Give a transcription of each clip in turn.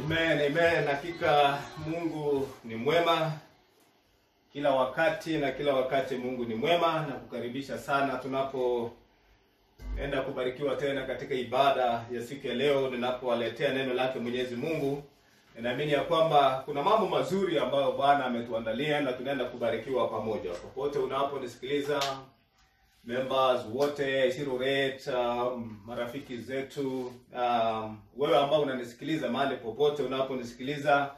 Amen, amen. Hakika Mungu ni mwema kila wakati na kila wakati Mungu ni mwema na kukaribisha sana tunapoenda kubarikiwa tena katika ibada ya siku ya leo ninapowaletea neno lake Mwenyezi Mungu. Ninaamini ya kwamba kuna mambo mazuri ambayo Bwana ametuandalia na tunaenda kubarikiwa pamoja. Popote unaponisikiliza members wote Shiroret, um, marafiki zetu um, wewe ambao unanisikiliza mahali popote unaponisikiliza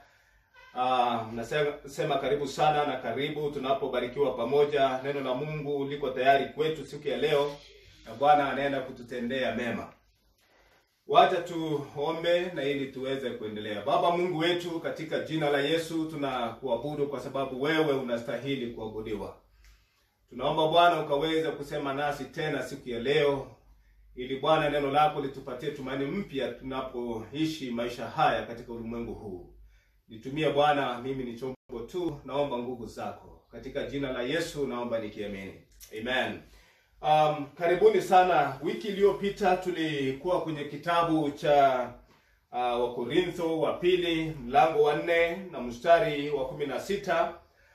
uh, nasema sema karibu sana na karibu tunapobarikiwa pamoja. Neno la Mungu liko tayari kwetu siku ya leo na Bwana anaenda kututendea mema. Wacha tuombe na ili tuweze kuendelea. Baba Mungu wetu, katika jina la Yesu tunakuabudu kwa sababu wewe unastahili kuabudiwa. Tunaomba Bwana ukaweza kusema nasi tena siku ya leo, ili Bwana neno lako litupatie tumaini mpya tunapoishi maisha haya katika ulimwengu huu. Nitumie Bwana, mimi ni chombo tu, naomba nguvu zako katika jina la Yesu, naomba nikiamini, amen. Um, karibuni sana. Wiki iliyopita tulikuwa kwenye kitabu cha uh, Wakorintho wa pili mlango wa nne na mstari wa kumi na sita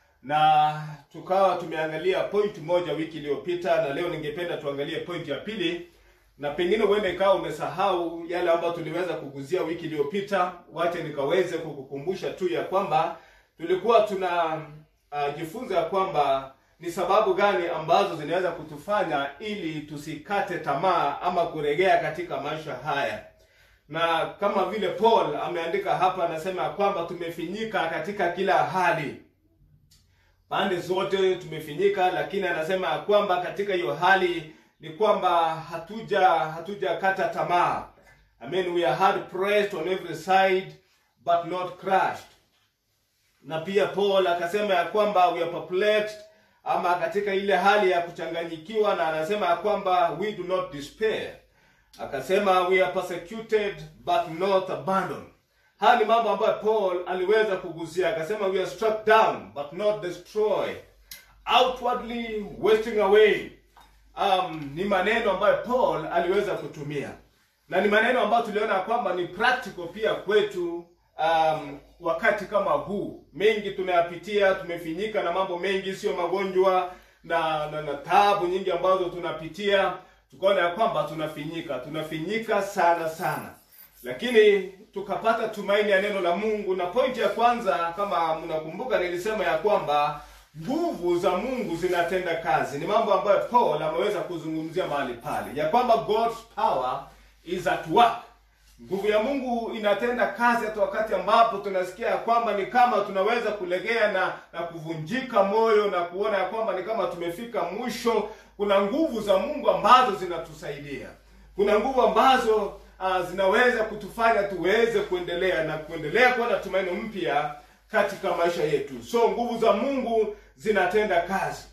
na tukawa tumeangalia point moja wiki iliyopita, na leo ningependa tuangalie point ya pili, na pengine uende ikawa umesahau yale ambayo tuliweza kuguzia wiki iliyopita. Wache nikaweze kukukumbusha tu ya kwamba tulikuwa tuna uh, jifunza ya kwamba ni sababu gani ambazo zinaweza kutufanya ili tusikate tamaa ama kuregea katika maisha haya, na kama vile Paul ameandika hapa, anasema ya kwamba tumefinyika katika kila hali pande zote tumefinyika, lakini anasema ya kwamba katika hiyo hali ni kwamba hatuja hatujakata tamaa. I mean we are hard pressed on every side but not crushed. Na pia Paul akasema ya kwamba we are perplexed, ama katika ile hali ya kuchanganyikiwa, na anasema ya kwamba we do not despair. Akasema we are persecuted but not abandoned. Haya ni mambo ambayo Paul aliweza kuguzia, akasema we are struck down but not destroyed, outwardly wasting away. Um, ni maneno ambayo Paul aliweza kutumia na ni maneno ambayo tuliona kwamba ni practical pia kwetu. Um, wakati kama huu mengi tunayapitia, tumefinyika na mambo mengi, sio magonjwa na, na, na taabu nyingi ambazo tunapitia, tukaona ya kwamba tunafinyika, tunafinyika sana sana lakini tukapata tumaini ya neno la Mungu. Na pointi ya kwanza, kama mnakumbuka, nilisema ya kwamba nguvu za Mungu zinatenda kazi. Ni mambo ambayo Paul ameweza kuzungumzia mahali pale, ya kwamba God's power is at work. Nguvu ya Mungu inatenda kazi hata wakati ambapo tunasikia ya kwamba ni kama tunaweza kulegea na na kuvunjika moyo na kuona ya kwamba ni kama tumefika mwisho. Kuna nguvu za Mungu ambazo zinatusaidia, kuna nguvu ambazo Uh, zinaweza kutufanya tuweze kuendelea na kuendelea kuwa na tumaini mpya katika maisha yetu. So nguvu za Mungu zinatenda kazi,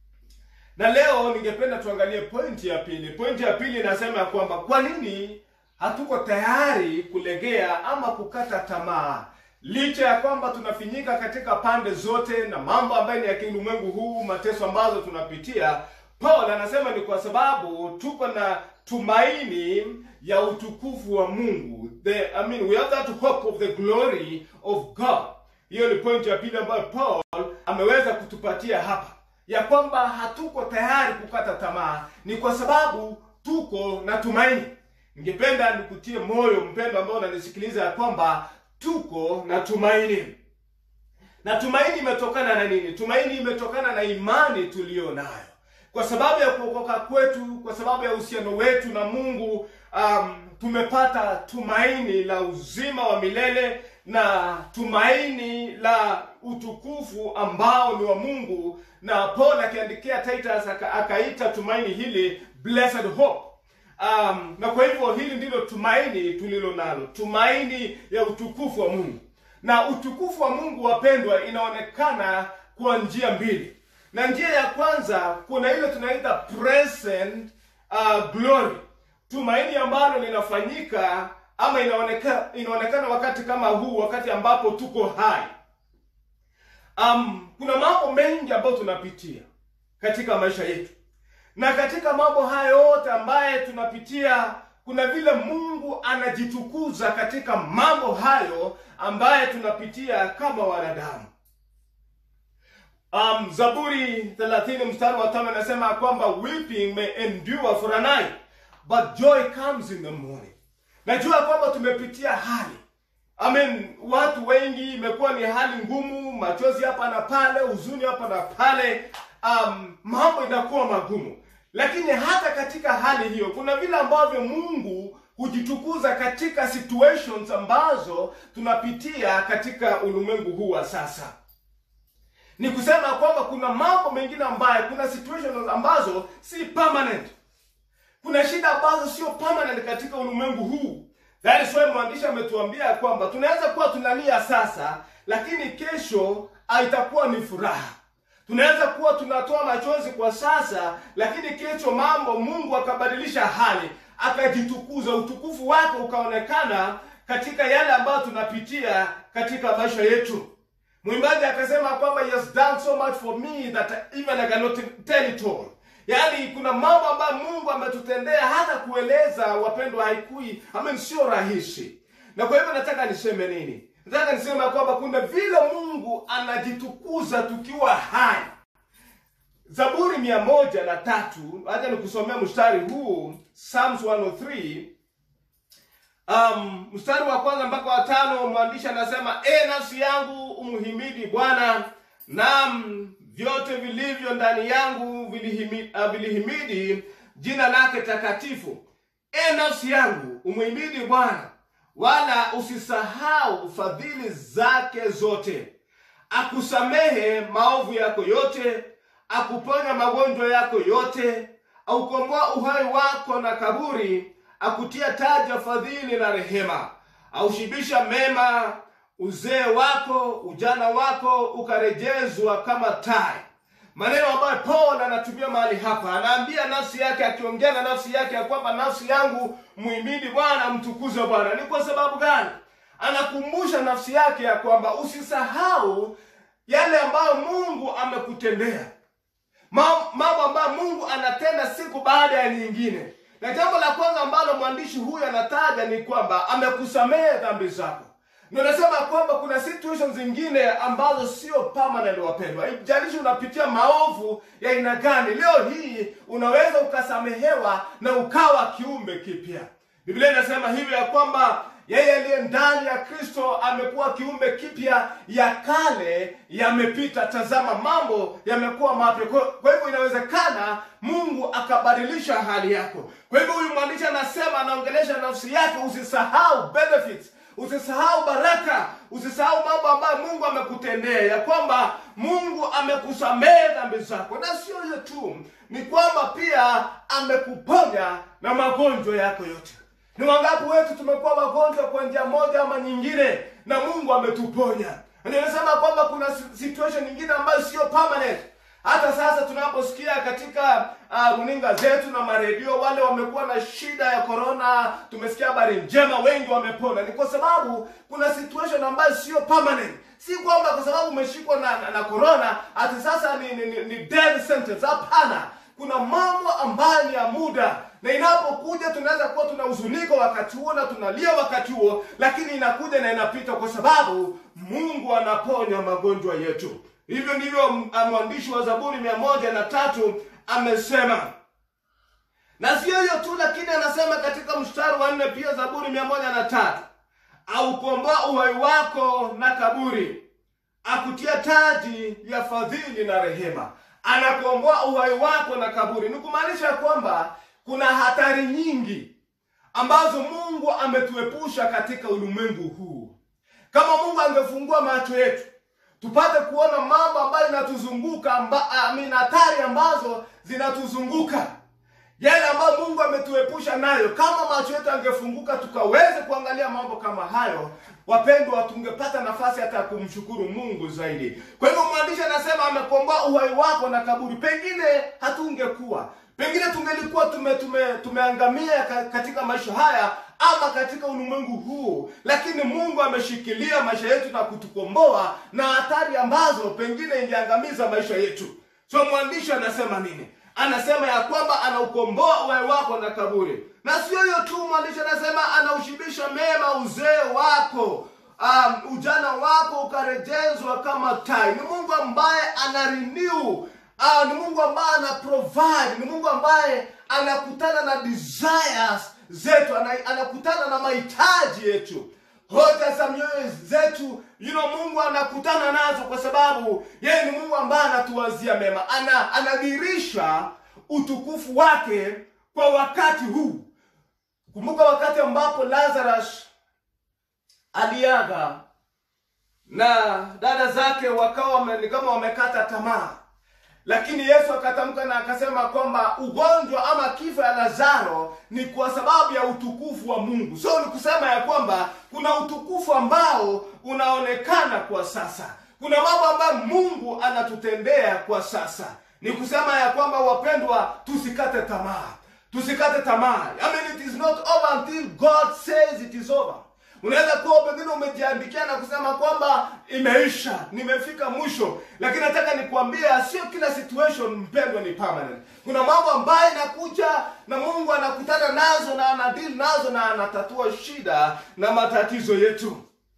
na leo ningependa tuangalie pointi ya pili. Pointi ya pili inasema ya kwamba kwa nini hatuko tayari kulegea ama kukata tamaa licha ya kwamba tunafinyika katika pande zote na mambo ambayo ni ya kiulimwengu huu, mateso ambazo tunapitia. Paul anasema ni kwa sababu tuko na tumaini ya utukufu wa Mungu. The, I mean, we have that hope of the glory of God. Hiyo ni point ya pili ambayo Paul ameweza kutupatia hapa, ya kwamba hatuko tayari kukata tamaa, ni kwa sababu tuko na tumaini. Ningependa nikutie moyo mpendo ambao unanisikiliza, ya kwamba tuko na tumaini. Na tumaini imetokana na nini? Tumaini imetokana na imani tuliyo nayo kwa sababu ya kuokoka kwetu, kwa sababu ya uhusiano wetu na Mungu, um, tumepata tumaini la uzima wa milele na tumaini la utukufu ambao ni wa Mungu. Na Paul akiandikia Titus akaita tumaini hili blessed hope. Um, na kwa hivyo hili ndilo tumaini tulilo nalo, tumaini ya utukufu wa Mungu. Na utukufu wa Mungu, wapendwa, inaonekana kwa njia mbili na njia ya kwanza kuna ile tunaita present uh, glory, tumaini ambalo linafanyika ama inaonekana, inaonekana wakati kama huu, wakati ambapo tuko hai. Um, kuna mambo mengi ambayo tunapitia katika maisha yetu, na katika mambo haya yote ambaye tunapitia kuna vile Mungu anajitukuza katika mambo hayo ambaye tunapitia kama wanadamu. Um, Zaburi 30 mstari wa tano anasema kwamba weeping may endure for a night but joy comes in the morning. Najua kwamba tumepitia hali I mean, watu wengi imekuwa ni hali ngumu, machozi hapa na pale, huzuni hapa na pale, um, mambo inakuwa magumu. Lakini hata katika hali hiyo kuna vile ambavyo Mungu hujitukuza katika situations ambazo tunapitia katika ulimwengu huu wa sasa. Ni kusema kwamba kuna mambo mengine ambayo, kuna situations ambazo si permanent. Kuna shida ambazo sio permanent katika ulimwengu huu. That is why mwandishi ametuambia kwamba tunaweza kuwa tunalia sasa, lakini kesho itakuwa ni furaha. Tunaweza kuwa tunatoa machozi kwa sasa, lakini kesho mambo, Mungu akabadilisha hali, akajitukuza, utukufu wake ukaonekana katika yale ambayo tunapitia katika maisha yetu. Mwimbaji akasema kwamba he has done so much for me that even I cannot tell it all. Yaani kuna mambo ambayo Mungu ametutendea hata kueleza wapendwa, haikui amen, sio rahisi. Na kwa hivyo nataka niseme nini? Nataka niseme kwamba kuna vile Mungu anajitukuza tukiwa hai. Zaburi mia moja na tatu, acha nikusomea mstari huu, Psalms 103 um, mstari wa kwanza mpaka wa tano. Mwandishi anasema e, nafsi yangu umhimidi Bwana, naam vyote vilivyo ndani yangu vilihimidi, uh, vilihimidi jina lake takatifu. E nafsi yangu umhimidi Bwana, wala usisahau fadhili zake zote. Akusamehe maovu yako yote, akuponya magonjwa yako yote, aukomboa uhai wako na kaburi, akutia taji ya fadhili na rehema, aushibisha mema uzee wako ujana wako ukarejezwa kama tai. Maneno ambayo Paul anatumia mahali hapa, anaambia nafsi yake, akiongea na nafsi yake ya kwamba nafsi yangu muhimidi Bwana, mtukuze Bwana. Ni kwa sababu gani? Anakumbusha nafsi yake ya kwamba usisahau yale ambayo Mungu amekutendea, mambo ambayo Mungu anatenda siku baada ya nyingine. Na jambo la kwanza ambalo mwandishi huyu anataja ni kwamba amekusamehe dhambi zako. Ndio nasema kwamba kuna situations zingine ambazo sio permanent, wapendwa. Haijalishi unapitia maovu ya aina gani, leo hii unaweza ukasamehewa na ukawa kiumbe kipya. Biblia inasema hivyo ya kwamba yeye aliye ndani ya Kristo amekuwa kiumbe kipya, ya kale yamepita, tazama mambo yamekuwa mapya. Kwa hivyo inawezekana Mungu akabadilisha hali yako. Kwa hivyo huyu mwandishi anasema, anaongelesha nafsi yake, usisahau benefits Usisahau baraka, usisahau mambo ambayo Mungu amekutendea, ya kwamba Mungu amekusamehe dhambi zako, na sio hiyo tu, ni kwamba pia amekuponya na magonjwa yako yote. Ni wangapi wetu tumekuwa wagonjwa kwa njia moja ama nyingine, na Mungu ametuponya. Ninasema kwamba kuna situation nyingine ambayo sio permanent. Hata sasa tunaposikia katika uh, runinga zetu na maredio, wale wamekuwa na shida ya corona, tumesikia habari njema, wengi wamepona. Ni kwa sababu kuna situation ambayo sio permanent. Si kwamba kwa sababu umeshikwa na, na, na corona ati sasa ni, ni, ni, ni death sentence. Hapana, kuna mambo ambayo ni ya muda, na inapokuja tunaweza kuwa tunahuzunika wakati huo na tunalia wakati huo, lakini inakuja na inapita, kwa sababu Mungu anaponya magonjwa yetu. Hivyo ndivyo mwandishi wa Zaburi mia moja na tatu amesema, na sio hiyo tu, lakini anasema katika mstari wa nne pia Zaburi mia moja na tatu aukomboa uhai wako na kaburi, akutia taji ya fadhili na rehema. Anakomboa uhai wako na kaburi, ni kumaanisha kwamba kuna hatari nyingi ambazo Mungu ametuepusha katika ulimwengu huu. Kama Mungu angefungua macho yetu tupate kuona mambo ambayo inatuzunguka amba, amina, hatari ambazo zinatuzunguka, yale ambayo Mungu ametuepusha nayo. Kama macho yetu angefunguka tukaweze kuangalia mambo kama hayo, wapendwa, tungepata nafasi hata ya kumshukuru Mungu zaidi. Kwa hivyo mwandishi anasema amekomboa uhai wako na kaburi. Pengine hatungekuwa pengine tungelikuwa tume, tume, tumeangamia katika maisha haya ama katika ulimwengu huu, lakini Mungu ameshikilia maisha yetu na kutukomboa na hatari ambazo pengine ingeangamiza maisha yetu. So mwandishi anasema nini? anasema ya kwamba anaukomboa uhai wako na kaburi na sio hiyo tu mwandishi anasema anaushibisha mema uzee wako um, ujana wako ukarejezwa kama tai ni mungu ambaye ana renew uh, ni mungu ambaye ana provide ni mungu ambaye anakutana na desires zetu ana, anakutana na mahitaji yetu hoja za mioyo zetu you know, mungu anakutana nazo kwa sababu yeye ni mungu ambaye anatuwazia mema ana anadhirisha utukufu wake kwa wakati huu kumbuka wakati ambapo lazarus aliaga na dada zake wakawa wame- ni kama wamekata tamaa lakini yesu akatamka na akasema kwamba ugonjwa ama kifo ya lazaro ni kwa sababu ya utukufu wa mungu so ni kusema ya kwamba kuna utukufu ambao unaonekana kwa sasa kuna mambo ambayo mungu anatutendea kwa sasa ni kusema ya kwamba wapendwa tusikate tamaa tusikate tamaa I mean, it is not over until god says it is over unaweza kuwa pengine umejiandikia na kusema kwamba imeisha nimefika mwisho lakini nataka nikuambia sio kila situation mpendwa ni permanent kuna mambo ambayo inakuja na mungu anakutana nazo na anadili nazo na anatatua shida na matatizo yetu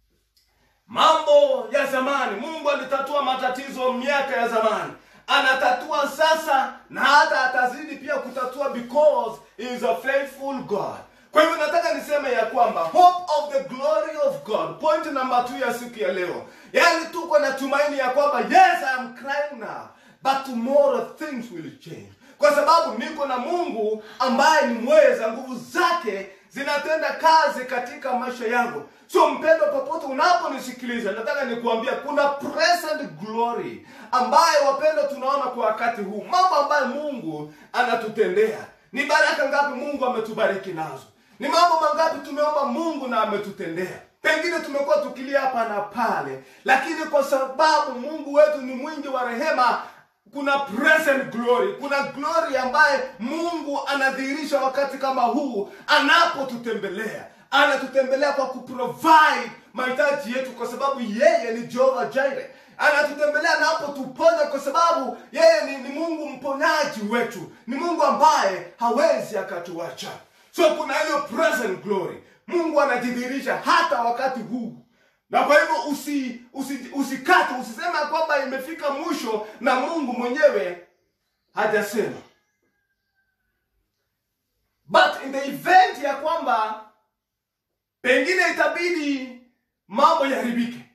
mambo ya zamani mungu alitatua matatizo miaka ya zamani anatatua sasa na hata atazidi pia kutatua because he is a faithful god kwa hivyo nataka niseme ya kwamba hope of the glory of god point number two ya siku ya leo yaani tuko na tumaini ya kwamba yes I am crying now but tomorrow things will change kwa sababu niko na mungu ambaye ni mweza nguvu zake zinatenda kazi katika maisha yangu so mpendo popote unaponisikiliza nataka nikuambia kuna present glory ambayo wapendo tunaona kwa wakati huu mambo ambayo mungu anatutendea ni baraka ngapi mungu ametubariki nazo ni mambo mangapi tumeomba mungu na ametutendea pengine tumekuwa tukilia hapa na pale lakini kwa sababu mungu wetu ni mwingi wa rehema kuna present glory kuna glory ambaye mungu anadhihirisha wakati kama huu anapotutembelea anatutembelea kwa kuprovide mahitaji yetu kwa sababu yeye ni jehova jire anatutembelea anapotuponya kwa sababu yeye ni, ni mungu mponyaji wetu ni mungu ambaye hawezi akatuacha so kuna hiyo present glory mungu anajidhihirisha hata wakati huu na kwa hivyo usi, usi, usikate usisema ya kwamba imefika mwisho na mungu mwenyewe hajasema but in the event ya kwamba pengine itabidi mambo yaharibike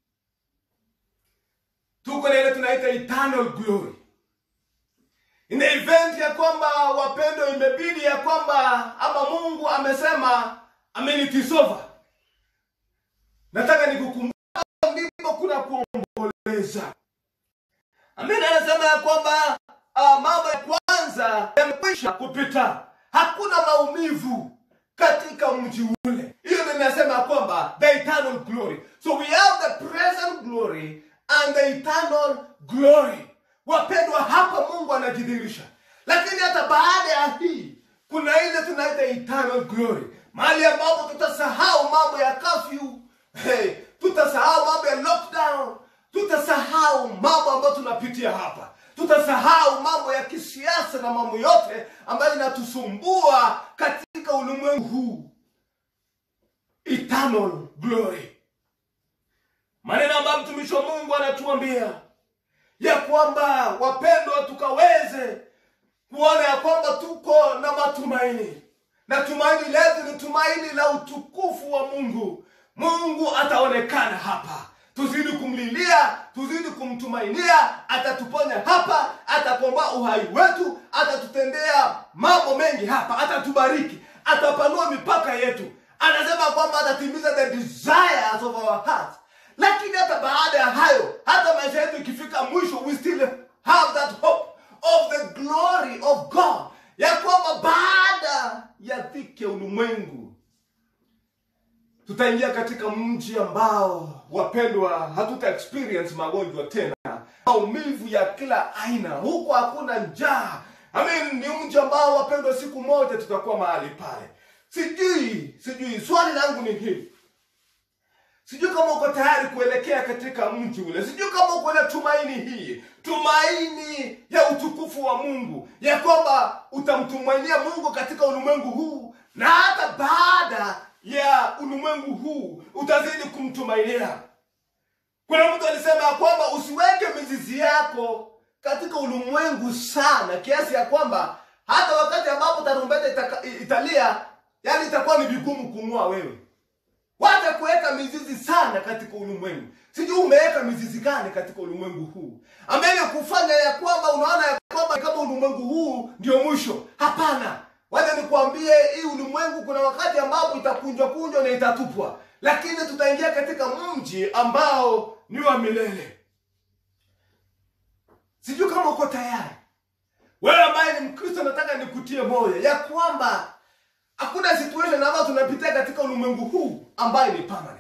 tuko na ile tunaita eternal glory in the event ya kwamba wapendo imebidi ya kwamba ama mungu amesema amen it is over nataka nikukumbuka ndipo kuna kuomboleza amen anasema ya kwamba uh, mambo ya kwanza yamekwisha kupita hakuna maumivu katika mji ule hiyo ndio inasema ya kwamba the eternal glory so we have the present glory and the eternal glory wapendwa hapa mungu anajidhihirisha lakini hata baada ya hii kuna ile tunaita eternal glory mahali ambapo tutasahau mambo ya kafyu hey, tutasahau mambo ya lockdown tutasahau mambo ambayo tunapitia hapa tutasahau mambo ya kisiasa na mambo yote ambayo inatusumbua katika ulimwengu huu eternal glory maneno ambayo mtumishi wa mungu anatuambia ya kwamba wapendwa tukaweze kuona ya kwamba tuko na matumaini na tumaini letu ni tumaini la utukufu wa mungu mungu ataonekana hapa tuzidi kumlilia tuzidi kumtumainia atatuponya hapa atakomboa uhai wetu atatutendea mambo mengi hapa atatubariki atapanua mipaka yetu anasema kwamba atatimiza the desires of our hearts lakini hata baada ya hayo hata maisha yetu ikifika mwisho we still have that hope of the glory of god ya kwamba baada ya dhiki ya ulimwengu tutaingia katika mji ambao wapendwa hatuta experience magonjwa tena maumivu ya kila aina huko hakuna njaa I mean, ni mji ambao wapendwa siku moja tutakuwa mahali pale sijui sijui swali langu ni hili Sijui kama uko tayari kuelekea katika mji ule. Sijui kama uko na tumaini hii, tumaini ya utukufu wa Mungu, ya kwamba utamtumainia Mungu katika ulimwengu huu na hata baada ya ulimwengu huu utazidi kumtumainia. Kuna mtu alisema ya kwamba usiweke mizizi yako katika ulimwengu sana kiasi ya kwamba hata wakati ambapo tarumbeta itaka- italia, yani itakuwa ni vigumu kung'oa wewe. Wacha kuweka mizizi sana katika ulimwengu. Sijui umeweka mizizi gani katika ulimwengu huu ambaye kufanya ya kwamba unaona ya kwamba kama ulimwengu huu ndio mwisho. Hapana, wacha nikwambie, hii ulimwengu kuna wakati ambapo itakunjwa kunjwa na itatupwa, lakini tutaingia katika mji ambao ni wa milele. Sijui kama uko tayari. Wewe ambaye ni Mkristo, nataka nikutie moyo ya kwamba hakuna situation ambayo tunapitia katika ulimwengu huu ambayo ni permanent.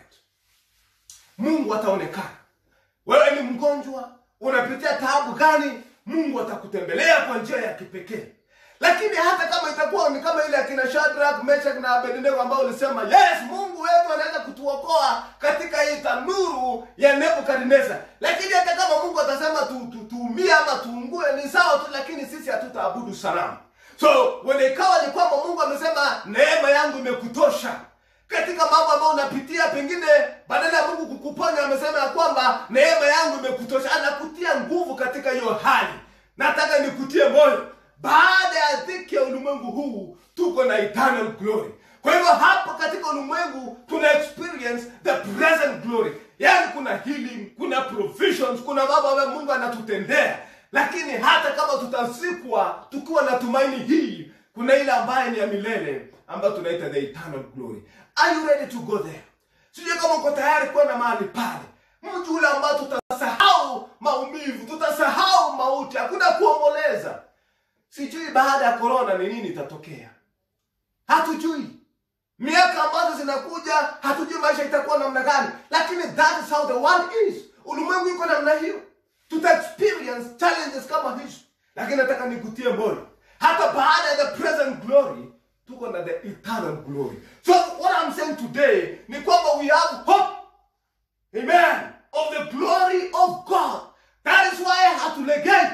Mungu ataonekana. Wewe ni mgonjwa, unapitia taabu gani? Mungu atakutembelea kwa njia ya kipekee. Lakini hata kama itakuwa ni kama ile akina Shadrach, Meshach na Abednego ambao ulisema yes, Mungu wetu anaweza kutuokoa katika hii tanuru ya Nebukadneza. Lakini hata kama Mungu atasema tu, tu, tuumie ama tuungue ni sawa tu, lakini sisi hatutaabudu sanamu. So when ikawa ni kwamba Mungu amesema neema yangu imekutosha katika mambo ambayo unapitia, pengine badala ya Mungu kukuponya amesema ya kwamba neema yangu imekutosha, anakutia nguvu katika hiyo hali. Nataka nikutie moyo, baada ya dhiki ya ulimwengu huu tuko na eternal glory. Kwa hivyo hapa katika ulimwengu tuna experience the present glory, yaani kuna healing, kuna provisions, kuna mambo ambayo Mungu anatutendea lakini hata kama tutazikwa tukiwa na tumaini hii, kuna ile ambaye ni ya milele ambayo tunaita the eternal glory. Are you ready to go there? Sijui kama uko tayari kwenda mahali pale, mji ule ambao tutasahau maumivu, tutasahau mauti, hakuna kuomboleza. Sijui baada ya korona ni nini itatokea, hatujui. Miaka ambazo zinakuja hatujui maisha itakuwa namna gani, lakini that is how the world is. Ulimwengu iko namna hiyo tuta experience challenges kama hizo, lakini nataka nikutie moyo, hata baada ya the present glory tuko na the eternal glory. So what I'm saying today ni kwamba we have hope, amen, of the glory of God. That is why hatulegei,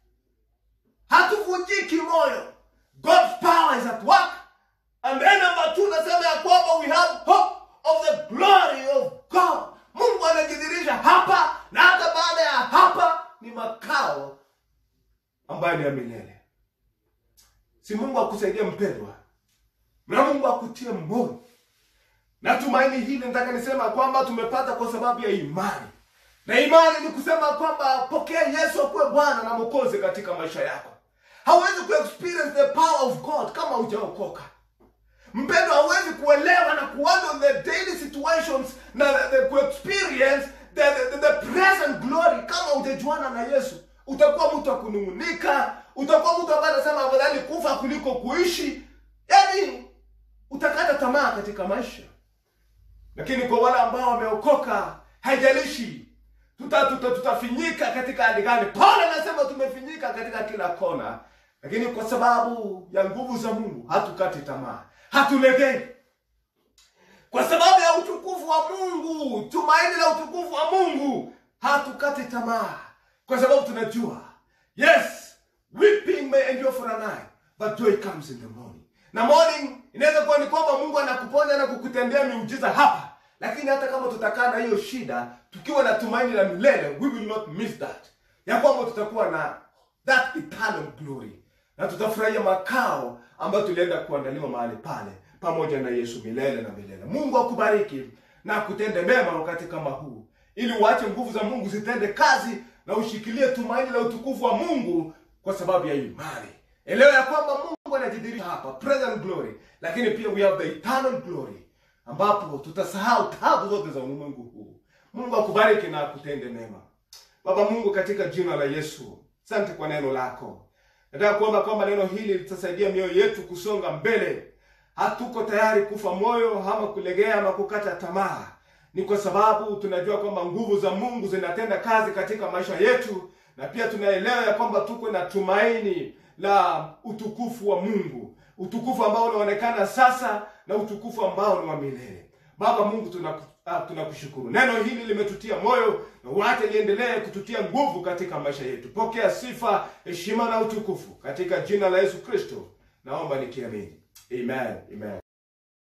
hatuvunjiki moyo. God's power is at work. And then number two, nasema ya kwamba we have hope of the glory of God. Mungu anajidhihirisha hapa na hata baada ya hapa ni makao ambayo ni ya milele. Si Mungu akusaidie mpendwa, na Mungu akutie moyo. Na tumaini hili nataka nisema kwamba tumepata kwa sababu ya imani, na imani ni kusema kwamba pokea Yesu akuwe Bwana na Mwokozi katika maisha yako. Hauwezi kuexperience the power of God kama hujaokoka. Mpendo hawezi kuelewa na kuhandle the daily situations na the, the, kuexperience the, the, the, the present glory kama hujajuana na Yesu. Utakuwa mtu wa kunung'unika, utakuwa mtu ambaye anasema afadhali kufa kuliko kuishi, yaani utakata tamaa katika maisha. Lakini kwa wale ambao wameokoka, haijalishi tuta, tuta, tutafinyika katika hali gani. Paulo anasema tumefinyika katika kila kona, lakini kwa sababu ya nguvu za Mungu hatukati tamaa hatulegei kwa sababu ya utukufu wa Mungu, tumaini la utukufu wa Mungu, hatukati tamaa, kwa sababu tunajua yes, weeping may endure for a night but joy comes in the morning. Na morning inaweza kuwa ni kwamba Mungu anakuponya na kukutendea miujiza hapa, lakini hata kama tutakaa na hiyo shida tukiwa na tumaini la milele, we will not miss that, ya kwamba tutakuwa na that eternal glory na tutafurahia makao ambayo tulienda kuandaliwa mahali pale pamoja na Yesu milele na milele. Mungu akubariki na akutende mema wakati kama huu, ili uache nguvu za Mungu zitende kazi na ushikilie tumaini la utukufu wa Mungu kwa sababu ya imani. Elewa ya kwamba Mungu anajidhihirisha hapa, present glory, lakini pia we have the eternal glory, ambapo tutasahau tabu zote za ulimwengu huu. Mungu akubariki na akutende mema. Baba Mungu, katika jina la Yesu, asante kwa neno lako. Nataka kuomba kwamba neno hili litasaidia mioyo yetu kusonga mbele. Hatuko tayari kufa moyo ama kulegea ama kukata tamaa. Ni kwa sababu tunajua kwamba nguvu za Mungu zinatenda kazi katika maisha yetu, na pia tunaelewa ya kwamba tuko na tumaini la utukufu wa Mungu, utukufu ambao unaonekana sasa na utukufu ambao ni wa milele. Baba Mungu tunaku- ah, tunakushukuru. Neno hili limetutia moyo na wacha liendelee kututia nguvu katika maisha yetu. Pokea sifa, heshima na utukufu katika jina la Yesu Kristo. Naomba nikiamini. Amen. Amen.